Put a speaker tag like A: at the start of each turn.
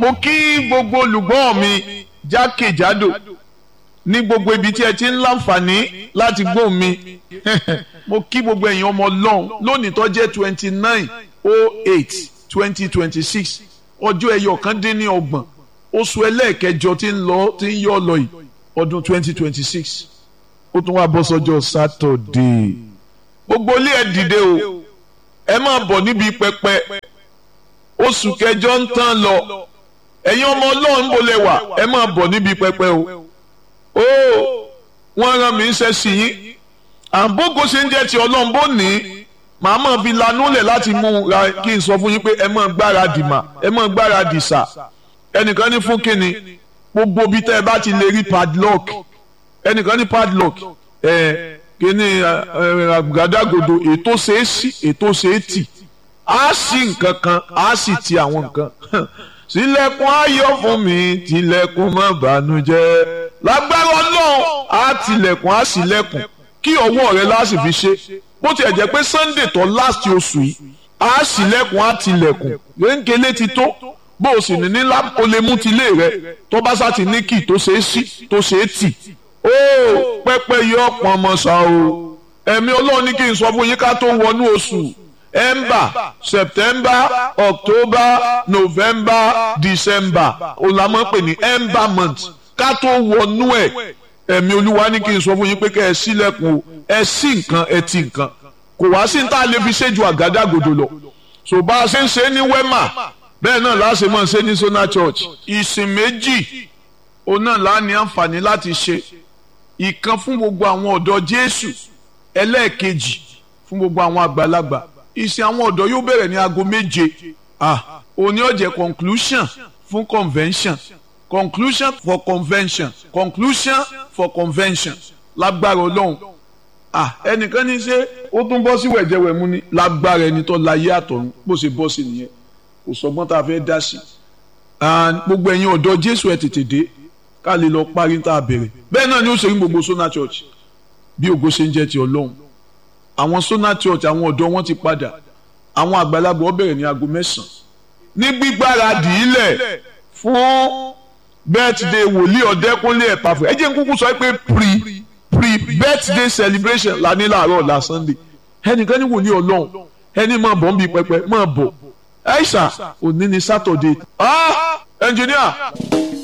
A: mo kí gbogbo olùgbọ́ mi jákèjádò ní gbogbo ibi tí ẹ ti ń láǹfààní láti gbọ́ mi mo kí gbogbo ẹ̀yin ọmọ ọlọ́run lónìí tó jẹ́ twenty nine oh eight twenty twenty six ọjọ́ ẹyọ kan dín ní ọgbọ̀n oṣù ẹlẹ́ẹ̀kẹjọ tí ń lọ tí ń yọ lọ yìí ọdún twenty twenty six ó tún wá bọ́ sọ́jọ́ sátọ̀dé gbogbo ilé ẹ dìde o ẹ máa bọ̀ níbi pẹpẹ oṣù kẹjọ ń tán lọ ẹ̀yin ọmọ ọlọ́run bó lẹ wà ẹ máa bọ̀ níbi pẹpẹ o ó wọ́n rán mi ń ṣe sí yín àbógo ṣe ń jẹ́ ti ọlọ́run bó ní màá máa fi lanú lẹ̀ láti mú ra kí n sọ fún yín pé ẹ máa gbáradì mà ẹ máa gbáradì sà ẹnìkan ní fún kínni gbogbo ibi tẹ́ ẹ bá ti lè rí padlock ẹnìkan ní padlock ẹ kíní àgàdàgodo ètò ṣe é sí ètò ṣe é tì á sí nǹkan kan á sì ti àwọn nǹkan sílẹ̀kùn ayọ̀ fún mi tilẹ̀kùn má bànújẹ́ lágbára ọlọ́run á tilẹ̀kùn á sílẹ̀kùn kí ọwọ́ rẹ láti fi ṣe bó tiẹ̀ jẹ́ pé sunday tó last oṣù yìí á sílẹ̀kùn á tilẹ̀kùn rénkélé ti tó bó o sì ní ní o lè mú tilé rẹ tó bá sá ti ní kì tó ṣe é sí tó ṣe é tì ó pẹ́pẹ́ yọ pọnmọ ṣá o ẹ̀mí ọlọ́run ní kí n sọ fún yín ká tó wọnú oṣù ember september october november december olamọ pè ní ember month ká tó wọnú ẹ̀ ẹ̀mí olúwa ní kí n sọ fún yín pé kẹ́ ẹ ṣílẹ̀kùn o ẹ sí nǹkan ẹ ti nǹkan kò wá sí ní tá a lè fi ṣe ju àgádágodo lọ so bá a ṣe ń ṣe ní wema bẹ́ẹ̀ náà láṣẹ máa ṣe ní sona church ìsìn méjì òun náà lá ní àǹfààní láti ṣe ìkan fún gbogbo àwọn ọ̀dọ́ jésù ẹlẹ́ẹ̀kejì fún gbogbo àwọn àgbàlagbà ìsìn àwọn ọ̀dọ́ yóò bẹ̀rẹ̀ ní aago méje ah òní ó jẹ́ conclusion fún convention conclusion for convention conclusion for convention lágbára ọlọ́run ah ẹnìkan ní ṣe ó tún bọ́ sí wẹ̀jẹ̀wẹ̀mú ni lágbára ẹni tó láyé àtọ̀run bó ṣe bọ́ sí nìyẹn kò sọgbọ́n tá a fẹ́ dá sí gbogbo ẹ̀yin ọ̀dọ́ jésù ẹ̀ tètè dé ká lè lọ parí tá a bẹ̀rẹ̀ bẹ́ẹ̀ náà ni ó ṣe ní gbogbo sona church bí ògo ṣe ń jẹ́ ti ọlọ́run àwọn sona church àwọn ọ̀dọ́ wọn ti padà àwọn àgbàlagbà ó bẹ̀rẹ̀ ní aago mẹ́sàn-án ní gbígbáradì ilẹ̀ fún birthday wòlíì ọ̀dẹ́kúnlé ẹ̀pàfẹ́ ẹ jẹ́ n kúkú sọ pé pre pre birthday celebration la ní láàárọ̀ ọ̀la sunday ẹnìkan ní wòlíì ọlọ́run ẹni máa bọ̀ ń bi pẹpẹ máa bọ̀ aisha òní ni saturday ah engineer